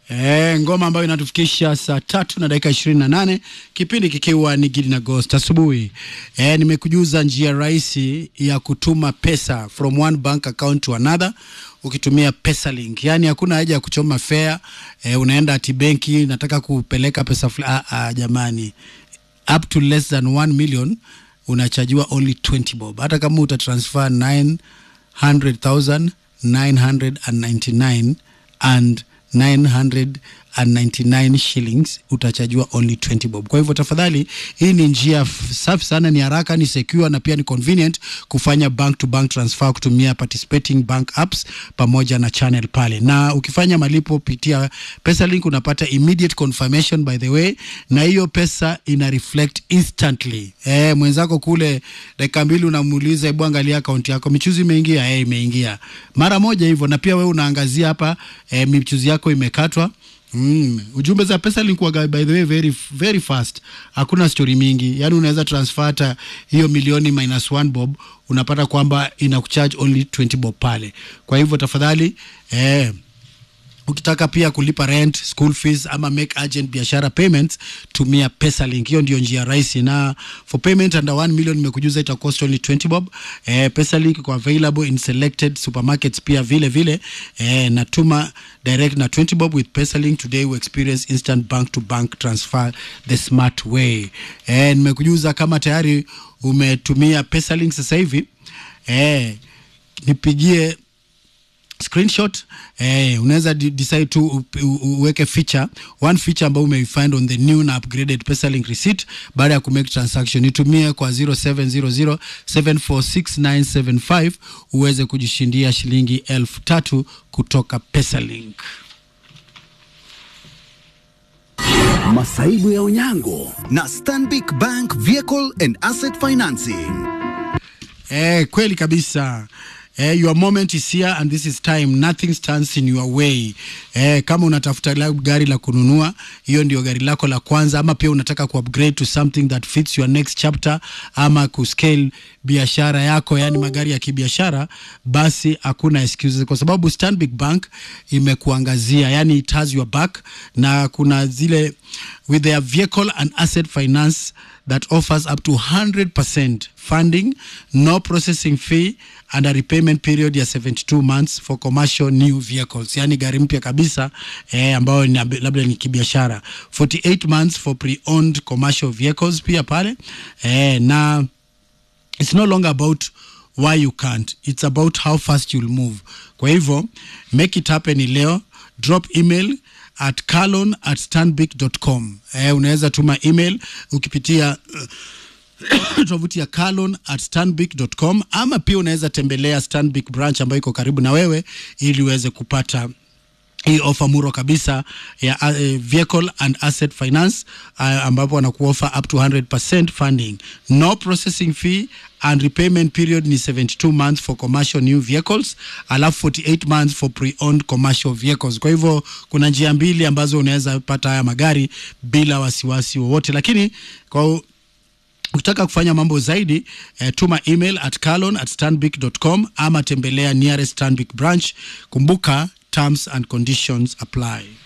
E, ngoma ambayo inatufikisha saa tatu na dakika ishirini na nane kipindi kikiwa ni Gidi na Ghost asubuhi. E, nimekujuza njia rahisi ya kutuma pesa from one bank account to another ukitumia Pesalink. Yaani hakuna haja ya kuchoma fare. E, unaenda ati benki nataka kupeleka pesa fulani. Ah, ah, jamani up to less than 1 million unachajiwa only 20 bob. Hata kama utatransfer 900,000 999 and 999 shillings utachajiwa only 20 bob. Kwa hivyo tafadhali, hii ni njia f- safi sana, ni haraka, ni secure na pia ni convenient kufanya bank to bank transfer kutumia participating bank apps pamoja na channel pale, na ukifanya malipo pitia Pesalink unapata immediate confirmation by the way, na hiyo pesa ina reflect instantly. Eh, mwenzako kule dakika mbili unamuuliza, hebu angalia akaunti yako, michuzi imeingia? Eh, imeingia mara moja hivyo, na pia wewe unaangazia hapa eh, michuzi yako imekatwa. Mm. Ujumbe za pesa likuwa by the way very, very fast, hakuna story mingi, yaani unaweza transfer hata hiyo milioni minus one bob unapata kwamba ina kucharge only 20 bob pale. Kwa hivyo tafadhali eh, ukitaka pia kulipa rent, school fees ama make urgent biashara payments tumia Pesalink. Hiyo ndio njia rahisi, na for payment under 1 million nimekujuza ita cost only 20 bob. Eh, Pesalink iko available in selected supermarkets pia vile vile. Eh, natuma direct na 20 bob with Pesalink today we experience instant bank to bank transfer the smart way. Eh, nimekujuza kama tayari umetumia Pesalink sasa hivi eh, nipigie screenshot eh, unaweza de- decide tu u- u- uweke feature one feature ambayo umeifind on the new na upgraded Pesalink receipt baada ya kumake transaction itumie kwa 0700746975 uweze kujishindia shilingi elfu tatu kutoka Pesalink. Masaibu ya Onyango na Stanbic Bank Vehicle and Asset Financing. Eh, kweli kabisa. Eh, your moment is here and this is time nothing stands in your way. Eh, kama unatafuta la- gari la kununua, hiyo ndio gari lako la kwanza, ama pia unataka kuupgrade to something that fits your next chapter, ama kuscale biashara yako, yani magari ya kibiashara, basi hakuna excuses, kwa sababu Stanbic Bank imekuangazia, yani it has your back, na kuna zile with their vehicle and asset finance that offers up to 100% funding, no processing fee and a repayment period ya 72 months for commercial new vehicles, yani gari mpya kabisa eh, ambayo ni labda ni kibiashara, 48 months for pre-owned commercial vehicles pia pale eh, na it's no longer about why you can't it's about how fast you'll move kwa hivyo make it happen leo drop email at calon at stanbic.com eh, unaweza tuma email ukipitia uh, tovuti ya calon at stanbic.com ama pia unaweza tembelea stanbic branch ambayo iko karibu na wewe ili uweze kupata hii ofa muro kabisa ya uh, vehicle and asset finance uh, ambapo wanakuofa up to 100% funding no processing fee and repayment period ni 72 months for commercial new vehicles alafu 48 months for pre-owned commercial vehicles kwa hivyo kuna njia mbili ambazo unaweza pata haya magari bila wasiwasi wowote lakini kwa ukitaka kufanya mambo zaidi eh, tuma email at calon at stanbic.com ama tembelea nearest stanbic branch kumbuka terms and conditions apply